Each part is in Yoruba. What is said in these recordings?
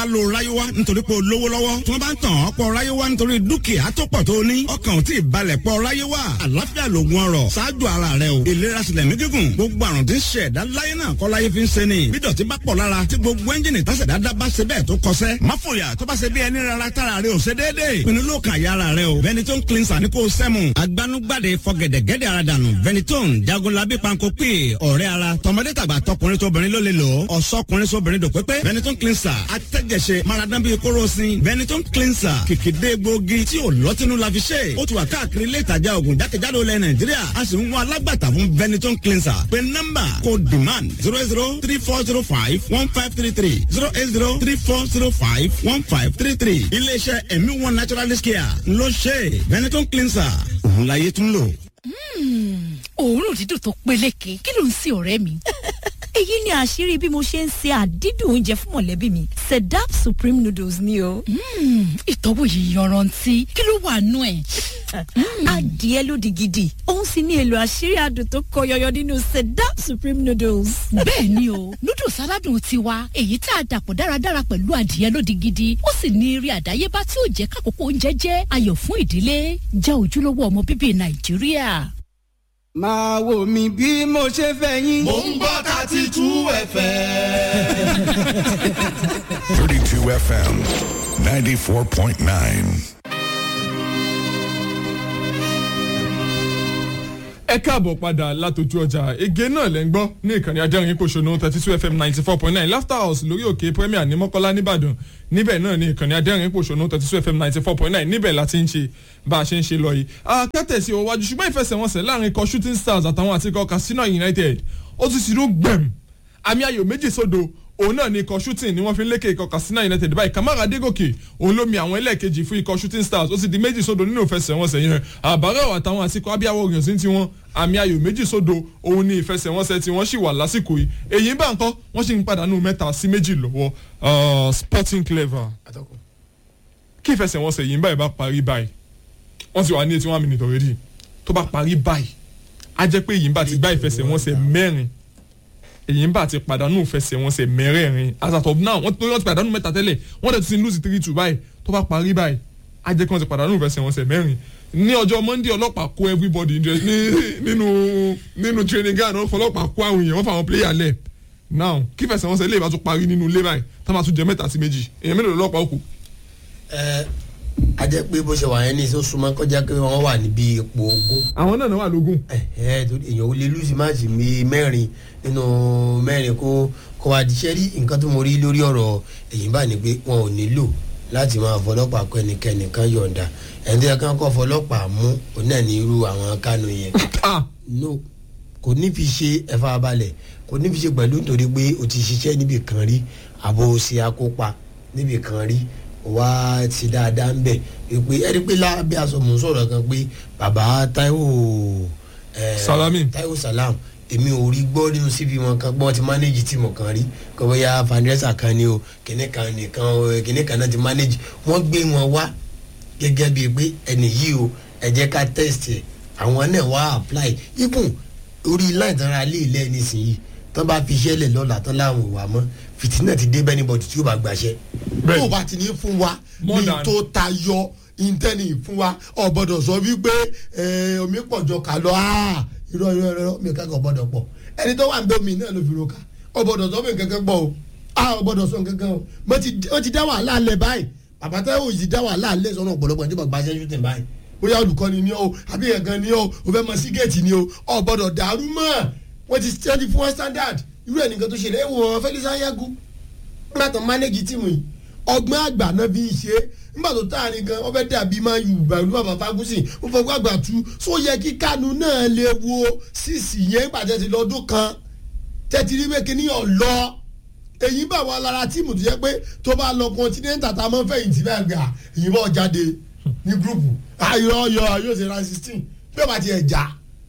lo ráyéwá nítorí pé o lówó lọ́wọ́ tí wọ́n bá ń tàn ọ́ pọ̀ ráyéwá nítorí dúkìá tó pọ̀ tó ní ọkàn ò tí ì balẹ̀ pọ̀ ráyéwá àlàáfíà lògùn ọrọ̀ ṣáájú ara rẹ o ìlera sílẹ̀ mí gígùn gbogbo àrùn tí ń ṣe ẹ̀dá láyé náà kọ́ láyé fi ń ṣe ni bí dọ̀tí bá pọ̀ lára tí gbogbo ẹ́ńjìnì tásẹ̀ dáadáa bá ṣe bẹ́ẹ̀ tó kọsẹ́ má fòyà tó bá ṣe bí ẹni rárá tára rẹ ò ṣe déédéé pinnu ló kàn yára rẹ o Benetton cleanser ní kò sẹ́mu agbanugbade fọgẹ̀dẹ̀gẹ̀dẹ̀ ara dànù Benetton jagunlabi panko pè ọ̀rẹ́ ara tọmọdé tàgbà tọkùnrin tóbìnrin ló lè lò ó ọ̀sọ́kùnrin sóbìnrin dòpépé Benetton cleanser atẹ́jẹsẹ maradan bíi kóròsìn Benetton cleanser kìkìdé gbòógì tí ò lọ́tínú la fi ṣe ó ti wà káàkiri ilé ìtajà oògùn jákèjádò ilẹ̀ Nàìjíríà a sì ń wá alágbàtà fún Benetton cleanser pé nọ́mbà kò demand zero zero three four zero five one five three three zero eight zero three four zero five one five three three iléeṣẹ́ ẹ̀mí one naturalist care ló ṣe Benetton cleanser òun láyé tún lò. òórùn dídùn tó peléke kí ló ń sin ọ̀rẹ́ mi. èyí ni àṣírí bí mo ṣe ń ṣe àdídùn oúnjẹ fún mọ̀lẹ́bí mi sedap supreme noodles ni o. ìtọ́wò yìí yanrantí kí ló wà nú ẹ̀. adìẹ ló di gidi òun sì ní èlò àṣírí adùn tó kọ yọyọ nínú sedap supreme noodles. bẹ́ẹ̀ ni o noodles aládùn tiwa èyí tá a dàpọ̀ dáradára pẹ̀lú adìẹ lódi gidi ó sì ní eré àdáyébá tí ó jẹ́ kákòókò oúnjẹ jẹ́ ayọ̀ fún ìdílé jẹ́ ojúlówó ọmọ bíbí nàìjíríà. máa wò mí bí mo ṣe fẹ́ yín. mò ń gbọ́ thirty two fm. 32 FM 94.9. ẹ káàbọ̀ padà látòjú ọjà ege náà lẹ́ ń gbọ́ ní ìkànnì ajẹ́rìn pòṣónú thirty two fm ninety four point nine laughter house lórí òkè premier ní mọ́kọ́lá nìbàdàn níbẹ̀ náà ní ìkànnì ajẹ́rìn pòṣónú thirty two fm ninety four point nine níbẹ̀ la ti ń ṣe bá a ṣe ń ṣe lọ yìí. akẹ́tẹ̀sí òwájú ṣùgbọ́n ìfẹsẹ̀wọnsẹ̀ láàrin ikọ̀ shooting stars àtàwọn àti ikọ̀ casino united ó ti ṣìrú gbẹ̀m àmì ayò méjì sódò òun náà ni ikọ̀ shooting ni wọ́n fi ń lékè ikọ̀ Katsina United báyìí Kamara Adégòkè òun ló mi àwọn ẹlẹ́ẹ̀kejì fún ikọ̀ shooting stars ó sì di méjì sódò nínú ìfẹsẹ̀wọnsẹ̀ yẹn àbárẹ̀ àtàwọn àti ikọ̀ abíyáwó òyìn sí tiwọn àmì ayò méjì sódò òun ni ìfẹsẹ̀wọnsẹ̀ tí wọ́n sì wà lásìkò yìí èyí bá nǹkan wọ́n sì ń pàdánù mẹ́ta sí méjì lọ́wọ́ Sporting Clever kí ìfẹsẹ̀wọnsẹ̀ yìí báyìí bá parí báyìí wọ́n ti wà ní eighty one minutes already tó bá parí báyìí á jẹ́ pé èyí bá ti gbá ìfẹsẹ̀wọnsẹ̀ mẹ́rin èyí ń bá ti pàdánù fẹsẹ̀wọnsẹ̀ mẹ́rẹ̀ẹ̀rin as at of now wọ́n tó yọ ti pàdánù mẹ́ta tẹ́lẹ̀ wọ́n dẹ̀ ti lose three two báyìí tó bá parí báyìí á jẹ́ kí wọ́n ti pàdánù fẹsẹ̀wọnsẹ̀ mẹ́rin ní ọjọ́ monday ọlọ́pàá kó everybody nínú nínú training ground wọ́n fọlọ́pàá kó àwọn èèyàn wọ́n fà àwọn player lẹ̀ now kí fẹsẹ̀wọnsẹ̀ lè bá tún parí nínú ilé báyìí tá máa tún jẹ mẹ́ta sí méjì èèyàn mélòó lọ́pàá òkú. ẹ a jẹ́ pé bó ṣe wà yẹn ní ìṣó súnmọ́ kọjá pé wọ́n wà níbi ipò ogún. àwọn náà náà wà lógún. ẹ ẹ èèyàn ò lè lùsì máàcì mi mẹ́rin nínú mẹ́rin kó kó wá di sẹ́rí nǹkan tó mo rí lórí ọ̀rọ̀ èyí bá ní pé wọn ò nílò láti máa fọlọ́pàá kọ ẹnikẹ́ni kan yọ̀ǹda ẹni tó yẹ kí wọ́n kọ́ fọlọ́pàá mú òun náà ní irú àwọn kánú yẹn. no kò ní fi ṣe ẹ̀fà balẹ̀ kò ní fi ṣe pẹ̀lú nítorí pé o ti ṣiṣẹ́ níbì kan rí àbò ṣe akópa níbì kan rí wá ti dáadáa ń bẹ̀ pé ẹni pé lábẹ́ aṣọ mò ń sọ̀rọ̀ kan pé bàbá Táíwò Salami Táíwò Salam èmi ò rí gbọ́ nínú síbi wọn kan gbọ́n ti manage tíìmù kan rí kò bóyá fanresa kan ni o kìnní kan nìkan kìnní kan náà ti manage wọ́n gbé wọn wá gẹ́gẹ́ bíi pé ẹni yìí o ẹ jẹ́ ká test ẹ̀ àwọn náà wá apply even orí line tán ra lé ilé nísìnyí tán bá fi iṣẹ́ lẹ̀ lọ́la tán láwọn ò wá mọ́ fìtínà ti dé bẹ́ẹ̀ níbọ̀dì tí ó bá gbàṣẹ́ tó o bá ti ní fún wa ní tó tayọ intanet fún wa ọ̀gbọ́dọ̀ sọ wípé omi pọ̀jọ kà lọ irọ́ irọ́ irọ́ mi kankan ọ̀gbọ́dọ̀ pọ̀ ẹni tó wà ń bẹ́ omi náà ló fi ro ká ọ̀gbọ́dọ̀ sọ mi kankan pọ̀ o ọ̀gbọ́dọ̀ sọ kankan o mo ti dá wàhálà lẹ̀ báyìí bàbá táwọn ti dá wàhálà lẹ̀ sọ́nà ọ̀pọ̀lọpọ̀ nígbà gbàṣẹ́ shooting báyìí bóyá olùkọ́ni ni o àbí ẹ̀gán ni o o fẹ́ mọ sí géètì ni o ọ̀gbọ́dọ̀ dàrú mọ́ wọ́n ti tẹ́tí fún wọn standard irú ẹ̀ nìkan tó ṣe lẹ́wọ̀ wọn Felix Ayagu nígbà tó manage tíìmù yìí ọgbọ́n àgbà náà fi ń ṣe nígbà tó táàrin gan wọ́n fẹ́ dàbí máa yù bàálù bàbá fagusi wọ́n fọwọ́ àgbà tú só yẹ kí kánú náà lè wo sísì yẹn gbàjẹ́ ti lọ́dún kan tẹ́tí rí bẹ́ẹ̀ kíní ọ̀lọ́ èyí bá wà lára tíìmù tó yẹ pé tó bá lọ continental tá a máa ń fẹ̀yìntì bẹ́ẹ̀ gbà èyí bá jáde ní gúrùpù ayọ̀ ọyọ̀ yóò ṣe ra sixteen bí ó bá tiẹ̀ já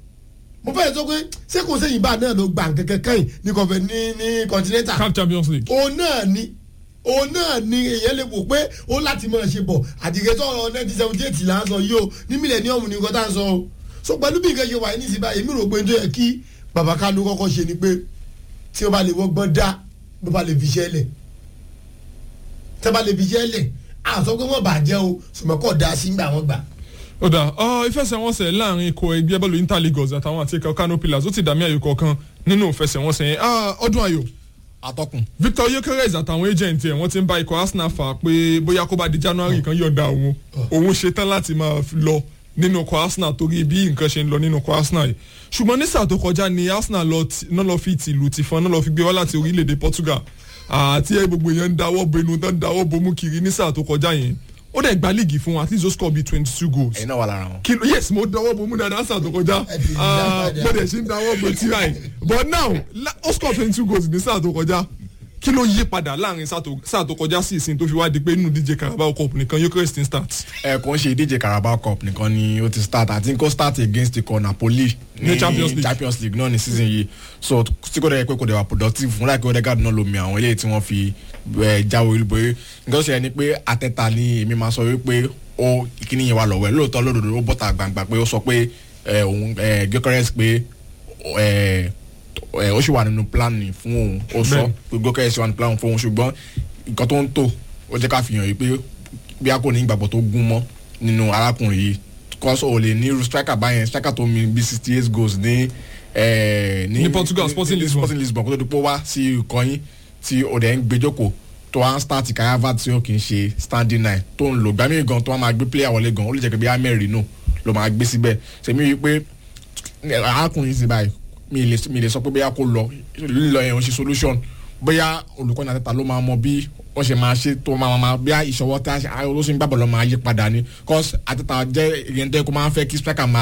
mo fẹ́ sọ pé ṣé kò sẹ́yìn bá náà ló gbà kankan kẹ́yìn ní kọfẹ́ ní ní continental. CAF Champions League. òun náà ni òun náà ni èèyàn lè wò pé ó láti máa ṣe bọ̀ àdìgẹ́ sọ̀rọ̀ nineteen seventy eight là ń sọ yìí o ní millennium ní nǹkan tá à ń sọ o so pẹ̀lú bí nǹkan ṣe wà ní ìsìnbá èmi rò pé tó yẹ kí bàbá Kánú kọ́kọ́ ṣe ni pé tí ó bá lè wọ́gbọ́n dá ló bá lè fi ṣẹ́ lẹ̀ tẹ́bà lè fi yẹ́lẹ̀ àtọ́ pé wọ́n bàjẹ́ o ṣùgbọ́n kò da sí gbà wọ́n gbà. ó dà ọ ìfẹsẹ̀wọnsẹ̀ láàrin ikọ̀ ẹgbẹ́ bọ́ọ̀lù inter lagos àtàwọn àti ikọ̀ kano pillars ó ti dàmí ayò kọ̀ọ̀kan nínú ìfẹsẹ̀wọnsẹ̀ yẹn Ah, ọdún ayò atọ́kùn victor yokeres àtàwọn agent ẹ̀ wọ́n ti ń bá ikọ̀ arsenal fà pé bóyá kó bá di january kan yọ̀ọ̀da òun òun ṣetán láti máa fi lọ nínú ikọ̀ arsenal torí bí nǹkan ṣe ń lọ nínú ikọ̀ arsenal yìí ṣùgbọ́n ní sáà tó kọjá ni arsenal lọ ti- náà lọ fi tìlù tìfọn náà lọ fi gbé wá láti orílẹ̀-èdè portugal àti ẹ gbogbo èèyàn ń dáwọ́ bo inú tán ń dáwọ́ bomú kiri ní sáà tó kọjá yẹn ó dẹ̀ gba líìgì fún wọn at least ó score bíi twenty two goals ẹ̀yin náà wà lára wọn. kí ló yes mo dáwọ́ bomú dáadáa sáà tó kọjá Ẹ ti Ah, dá padà. mo dẹ̀ ṣe ń dáwọ́ bo tí ráì but now la- ó score twenty two goals ní sáà tó kọjá kí ló yí padà láàrin sáà tó- sáà tó kọjá sí ìsìn tó fi wá di pé inú díje carabao cup nìkan Eucharist ń start. ẹ kò ń ṣe ìdíje carabao cup nìkan ni ó ti start àti kó start against ikọ̀ napoli Ní Champions League. champions league náà ní season yìí so tí kò dẹ̀ pé kò dẹ̀ wà productive fún láìpẹ́ odegaard náà lomi àwọn eléyìí tí wọ́n fi ẹ, jáwé olúborí nǹkan tó ṣe ni pé atẹ́ta ni èmi máa sọ wípé ó kíní yẹn wà lọ́wọ́ ẹ̀ lóòótọ́ lódodo ó bọ́ta gbangba pé ó sọ pé ẹ, òun gẹ́kọ́rẹ́sì pé ẹ, ẹ, ó sì wà nínú plan ni fún òun ó sọ pé gẹ́kọ́rẹ́sì wà nínú plan fún òun ṣùgbọ́n nǹkan tó ń tò ó jẹ́ ká fi hàn yìí pé bí a kò ní ìgbàgbọ́ tó gún mọ́ nínú arákùnrin yìí kọ́sọ̀ ò lè ní irú striker báyẹn striker tó mi bí sixty eight goals ní eh, Ní Portugal, Sporting ní Lisbon. Sporting Lisbon kó tó di pé ó wá sí ikọ̀ yín tí ó dẹ̀ ń gbẹjọ́kọ̀ tó wá ń start kayava tí ó kì í ṣe standing nine tó ń lò gbàmí gan tó wá máa gbé player wọlé gan ó lè jẹ́ pé bí amẹ́rin nù ló máa gbé síbẹ̀ sèmi yìí pé arákùnrin sì báyìí mi lè mi lè sọ pé bóyá kó lọ lílọ yẹn ò ṣe solution bóyá olùkọ́ni àtẹ́ta ló máa mọ bí wọ́n ṣe máa ṣe tó máa máa bí ìṣọwọ́ tí olóṣèlú gbàgbọ́ lọ máa yí padà ni cause àtẹ́ta jẹ́ ìyẹn tẹ́ kó máa ń fẹ́ kí striker máa